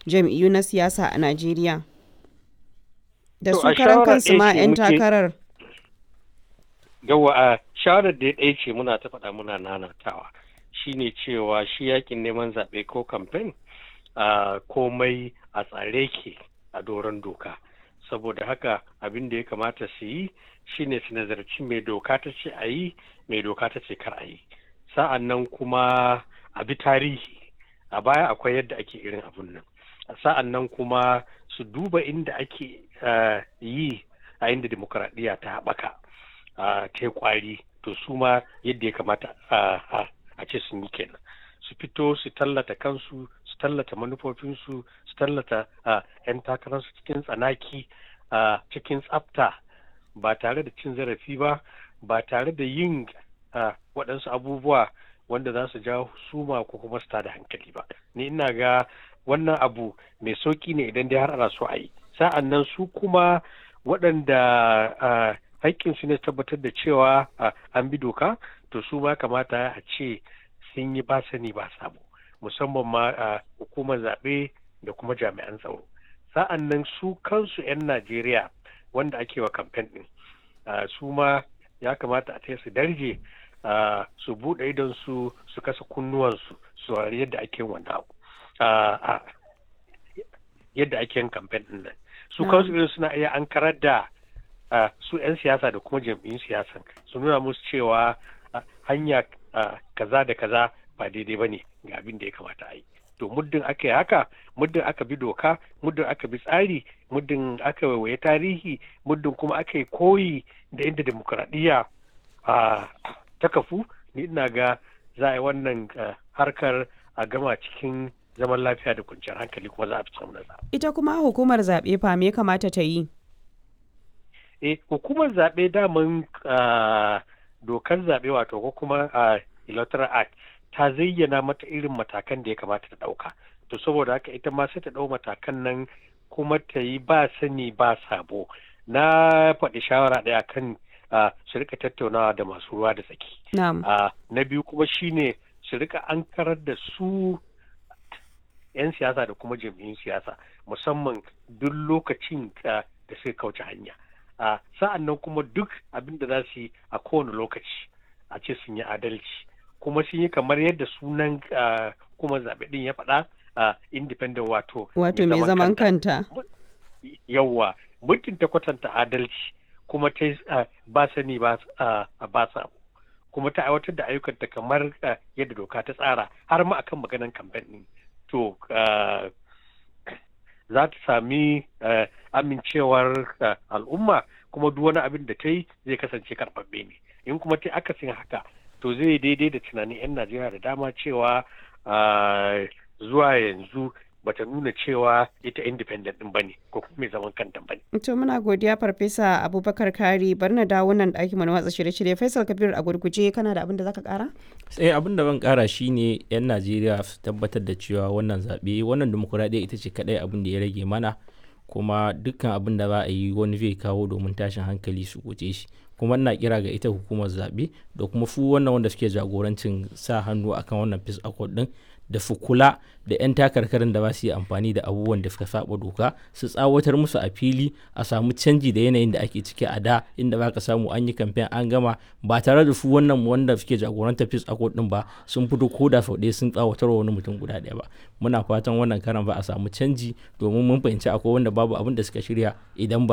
jam'iyyu na siyasa a Najeriya? Da To, su a karan shawara kansu ɗaya ma ce 'yan muke- takarar. yawa a shawarar da ɗaya ce muna ta faɗa muna nanatawa shine cewa shi yakin neman zaɓe ko kamfen a komai a tsare ke a doron doka saboda haka abin da ya kamata su yi shine su nazarci mai doka ta ce a yi mai doka ta ce kar a yi sa'an nan kuma a bi tarihi a baya akwai yadda ake irin abun nan sa'an nan kuma su duba inda ake ah, yi a inda demokuraɗiyya ta haɓaka a ta kwari to su ma yadda ya kamata a- a a ce sun yi kenan su fito su tallata kansu su tallata manufofinsu su tallata a 'yan takararsu cikin tsanaki a cikin tsafta ba tare da cin zarafi ba ba tare da yin a, waɗansu abubuwa wanda za su jawo suma ko kuma su tada hankali ba ni ina ga wannan abu mai sauki ne idan dai har ana so a yi sa'an nan su kuma waɗanda a, haƙƙinsu ne tabbatar da cewa a, an bi doka to su ma kamata a ce sun yi ba sani ba sabo musamman ma a hukumar zaɓe da kuma jami'an tsaro sa'an nan su kansu 'yan najeriya wanda ake wa kamfen ɗin a, su ma ya kamata a taya su darje a, su buɗe idon su su kasa kunnuwansu su saurari yadda ake yin wannan abu a, a, yadda ake yin kamfen ɗin nan su Na'am. kansu irin suna iya an karar da a, su 'yan siyasa da kuma jam'iyyun siyasan su nuna musu cewa a, hanya a, kaza da kaza ba daidai ba ne ga abin da ya kamata a yi to muddin aka yi haka muddin aka bi doka muddin aka bi tsari muddin aka waiwaye tarihi muddin kuma aka yi koyi da inda demokuraɗiyya a, ta kafu ni ina ga za a yi wannan a, harkar a gama cikin zaman lafiya da kwanciyar hankali kuma za a fi samun nasara. Ita kuma hukumar zaɓe fa me ya kamata ta yi? eh hukumar zaɓe daman ah, dokar zaɓe wato ko kuma ah, electoral act ta zayyana mata irin matakan da ya kamata ta ɗauka to saboda haka ita ma sai ta ɗau matakan nan kuma ta yi ba sani ba sabo na faɗi shawara ɗaya kan ah, su rika tattaunawa da masu ruwa da tsaki Na'am. Ah, na biyu kuma shine su rika ankarar da su 'yan siyasa da kuma jam'iyyun siyasa musamman duk lokacin ah, da suka kauce hanya a sa'an nan kuma duk abin da za su yi a kowane lokaci a ce sun yi adalci kuma sun yi kamar yadda sunan ah, kuma zaɓe ɗin ya faɗa ah, independent wato Wato mai zaman kanta. yawwa muddin ta kwatanta adalci kuma ta yi, ah, ba sani ba ah, ba sabo kuma ta aiwatar da ayyukanta kamar ah, yadda doka ta tsara har ma akan maganan kamfen ɗin to ah, za ta sami ah, amincewar ah, al'umma kuma duk wani abin da ta yi zai kasance karɓaɓɓe ne in kuma ta yi akasin haka to zai daidai da tunanin 'yan najeriya da dama cewa ah, zuwa yanzu bata nuna cewa ita independent din bane ko kuma mai zaman kanta bane To muna godiya Farfesa Abubakar Kari bari na dawo nan ɗakin mu na watsa shirye-shirye Faisal Kabir a gurguje kana da abin da zaka ƙara? sai abin da ban kara shine yan najeriya su tabbatar da cewa wannan zaɓe wannan demokuraɗiyya ita ce kaɗai abin da ya rage mana kuma dukkan abin da za a yi wani zai kawo domin tashin hankali su guje shi kuma ina kira ga ita hukumar zaɓe da kuma su wannan wanda suke jagorancin sa hannu akan wannan peace accord din da su kula da 'yan takarkarin da ba su yi amfani da abubuwan da suka saba doka su tsawatar musu a fili a samu canji da yanayin da ake ciki a da inda ba ka samu an yi kamfen an gama ba tare da su wannan wanda suke jagorantar peace accord din ba sun fito ko da sau ɗaya sun tsawatar wa wani mutum guda ɗaya ba muna fatan wannan karan ba a samu canji domin mun fahimci akwai wanda babu abin da suka shirya idan ba